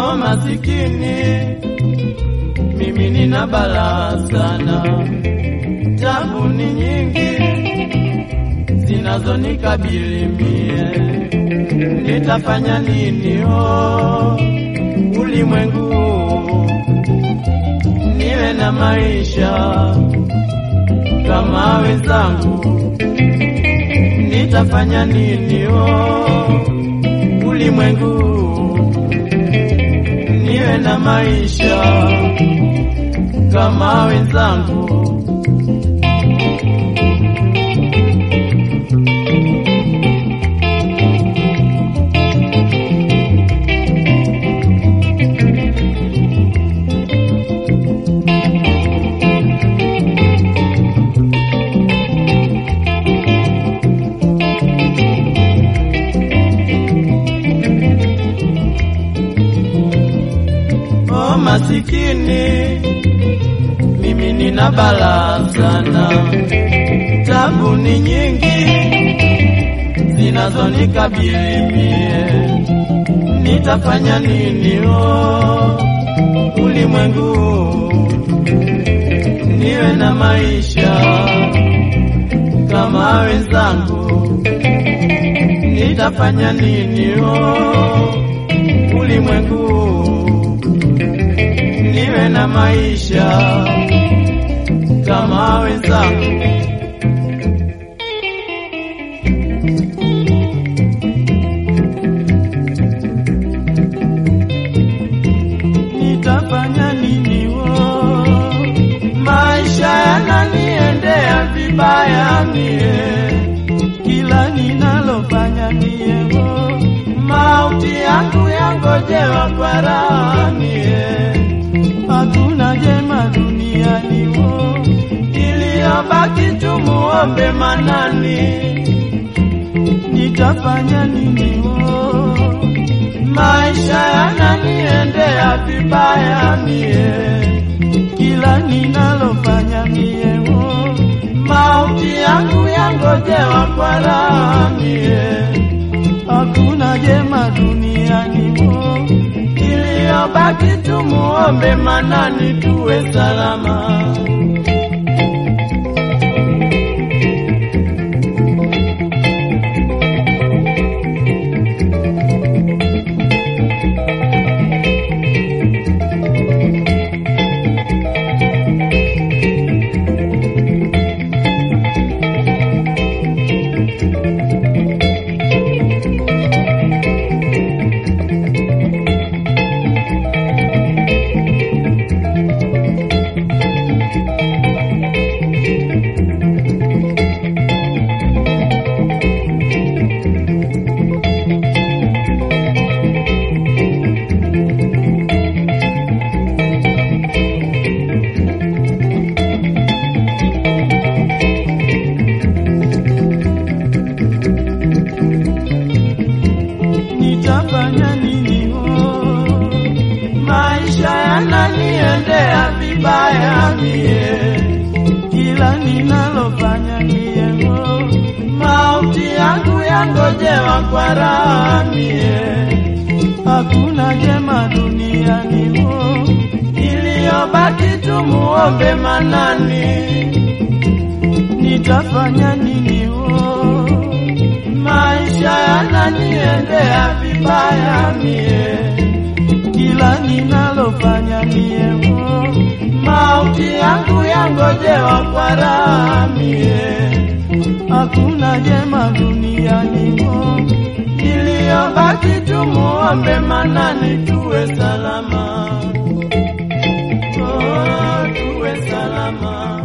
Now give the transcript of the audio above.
Oh masikini, mimi nina balaa sana, tabu ni nyingi zinazonikabili mie, nitafanya nini? Oh ulimwengu, niwe na maisha kama wenzangu, nitafanya nini? Oh ulimwengu, niwe na maisha kama wenzangu. Oh masikini, mimi nina balaa sana, tabu ni nyingi zinazonikabili mie, nitafanya nini? Oh ulimwengu, niwe na maisha kama wenzangu, nitafanya nini? Oh ulimwengu niwe na maisha kama wenzangu. Nitafanya nini? wo maisha yananiendea vibaya mie, kila ninalofanya mie, wo mauti yangu yangojewa kwa raha mie hakuna jema duniani wo, iliyobaki tumuombe Manani. Nitafanya nini wo, maisha yananiendea vibaya mie, kila ninalofanya mie wo, mauti yangu yangojewa kwa raha mie, hakuna jema duniani wo iliyobaki tumuombe Manani tuwe salama. Nitafanya nini? Oh, maisha yananiendea vibaya mie, kila ninalofanya mie, oh, mauti yangu yangojewa kwa raha mie, hakuna jema duniani oh, iliyobaki tumuombe Manani. Nitafanya nini? Oh, maisha yananiendea vibaya mie, kila ninalofanya mie, oh, mauti yangu yangojewa kwa raha mie, hakuna jema duniani oh, iliyobaki tumuombe Manani tuwe salama, oh, tuwe salama.